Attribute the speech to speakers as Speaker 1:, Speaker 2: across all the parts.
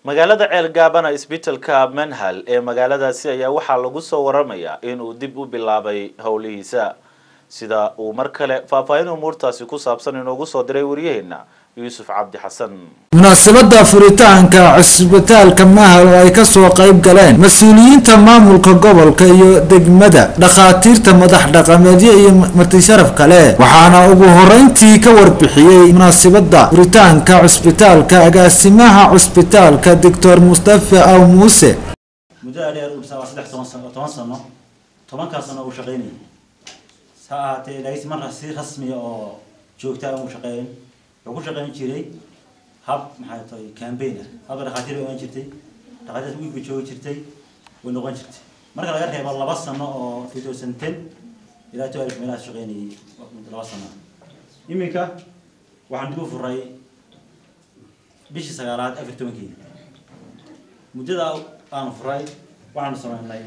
Speaker 1: magaalada ceelgaabana isbitalka manhal ee magaaladaasi ayaa waxaa lagu soo waramayaa inuu dib u bilaabay howlihiisa sida uu mar kale faahfaahin umuurtaasi ku saabsan inoogu soo diray waryaheena yuusuf cabdi xasan
Speaker 2: munaasabada furitaanka cusbitaalka mahal oo ay kasoo qayb galeen mas-uuliyiinta maamulka gobolka iyo degmada dhakhaatiirta madax dhaqameedyo iyo martisharaf kale waxaana ugu horeyntii ka warbixiyey munaasabada furitaanka cusbitaalka agaasimaha cusbitaalka doctor mustafa aw muuse
Speaker 3: muddada dheer uu dhisaa waa saddex toban sano toban sano tobankaas sano uu shaqaynayay ha ahaatee laakiin marka si rasmiya oo joogtaa uu shaqeyn wuxuu ku shaqayn jiray hab maxay tahay campaign ah habka dhakhaatiir bay ogaan jirtay dhakhaatiirta wiig bay joogi jirtay way noqon jirtay marka laga reebo laba sano oo two thousand ten ilaa two alif meelahaas shaqaynayay muddo laba sano iminka waxaan dib u furay bishii sagaalaad afar tobankeeda muddada aanu furay waxaanu sameynay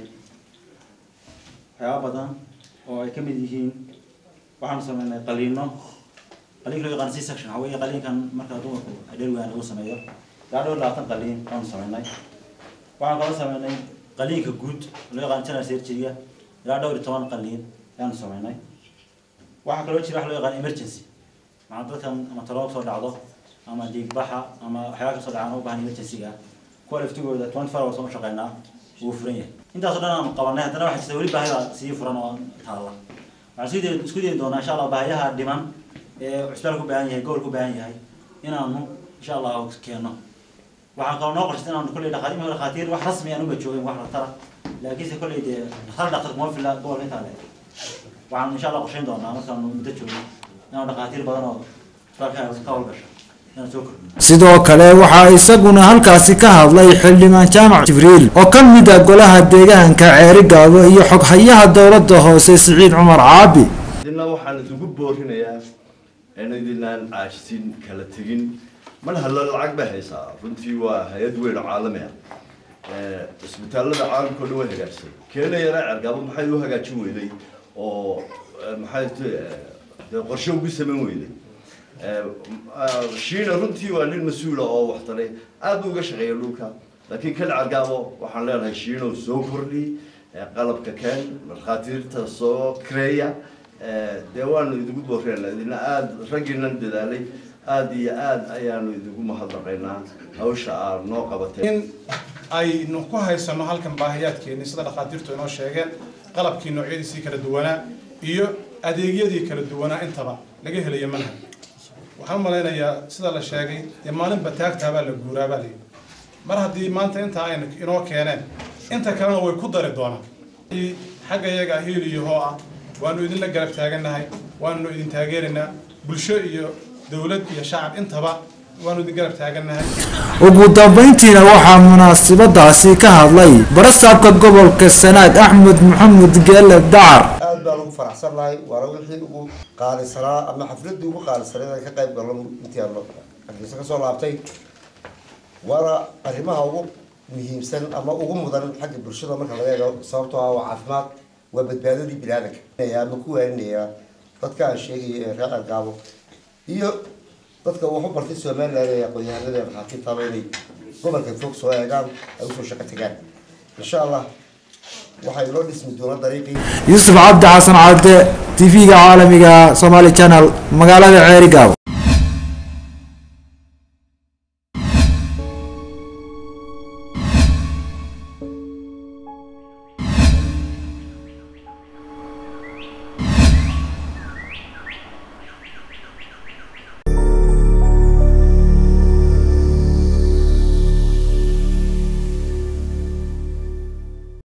Speaker 3: waxyaaba badan oo ay ka mid yihiin waxaanu sameynay qaliino qaliinka loo yaqaan c section waxa weeye qaliinkan marka dumarku dheer weyn lagu sameeyo ilaa dhowr labaatan qaliin baanu sameynay waxaan kaloo sameynay qaliinka guud loo yaqaan general surgery ilaa dhowr iyo toban qaliin ayaanu sameynay waxaa kaloo jira wax loo yaqaan emergency maxaa dadkan ama taloog soo dhacdo ama dhiigbaxa ama waxyaaba kasoo dhacaan u baahan emergency-ga kuwa laftigooda twenty four hours u shaqeynaa wuu furan yahay intaasoo dhan aanu qabanay haddana waxaa jirta weli baahida sii furan oo taalla waxaan isku dayi isku dayi doonaa insha allah baahiyaha dhiman ee cusbitaal ku baahan yahay gobol ku baahan yahay inaanu insha allah keeno waxaan kaloo noo qorshay inaanu kolley dhakhaatiir ima dhakhaatiir wax rasmi aan uga joogin wax dhaktara laakiinse kolley dee hal dhaktar kuma fila gobolka intaa le waxaan insha allah qorshayn doonaa markaanu muddo joogno inaanu dhakhaatiir badan oo cusbitaalka ka howlgasho inaan soo kordhino
Speaker 2: sidoo kale waxaa isaguna halkaasi ka hadlay xildhibaan jaamac jibriil oo ka mid ah golaha deegaanka ceerigaabo iyo xoghayaha dowladda hoose siciid cumar caabi
Speaker 4: idina waxaan isugu boorinayaa in idinaan caajsin kala tegin mar halla lacag bay haysaa runtii waa hay-ad weyn oo caalami ah cisbitaalada caalamka o dhan way hagaajisay keena yara cergaabo maxay u hagaajin weyday oo maxay dee qorshe ugu samayn weyday shiina runtii waa nin mas-uula oo waxtaray aad buu uga shaqeeya dhulka laakiin kan cergaabo waxaan leenahay shiino soo kordhi qalabka keen markhaatiirta soo kareeya dee waanu idigu booreenaa idina aada raggiinan dadaalay aada iyo aada ayaanu idigu mahadnaqaynaa hawsha aad noo qabatay
Speaker 5: in aynu ku haysano halkan baahiyaadkeeni sida dhakhaatiirtu inoo sheegeen qalabkii noocyadiisii kala duwanaa iyo adeegyadii kala duwanaa intaba laga helayo manhaj waxaan u malaynayaa sida la sheegay dee maalinba taagtaabaa la guuraabaa layi mar haddii maanta intaa ayna inoo keeneen inta kalena way ku dari doonaan xagga iyaga hiiliyo hoo ah waanu idinla garab taagannahay waanu idin taageeraynaa bulsho iyo dowlad iyo shacab intaba waanu idin garab taagannahay
Speaker 2: ugu dambeyntiina waxaa munaasabadaasi ka hadlay barasaabka gobolka sanaag axmed maxamed geele dacar
Speaker 6: aad baan ugu faraxsannahay waana wixii ugu qaalisanaa ama xafladii ugu qaalisaneed aan ka qayb galno intii aan hargeysa kasoo laabtay waana arrimaha ugu muhiimsan ama ugu mudan xagga bulshada marka laga eego sababtoo ah waa caafimaad waa badbaadadii biniaadanka ama ku waaninayaa dadka aan sheegaya ee reer argaabo iyo dadka waxu bartay somaliland ee aqoon-yahanada ee dhakhaatiirtaaba inay gobolka fog soo eegaan ay usoo shaqo tagaan insha allah waxay loo dhismi doonaa dariiqii
Speaker 2: yuusuf cabdi xasan cadde tv-ga caalamiga somaali channel magaalada ceerigaabo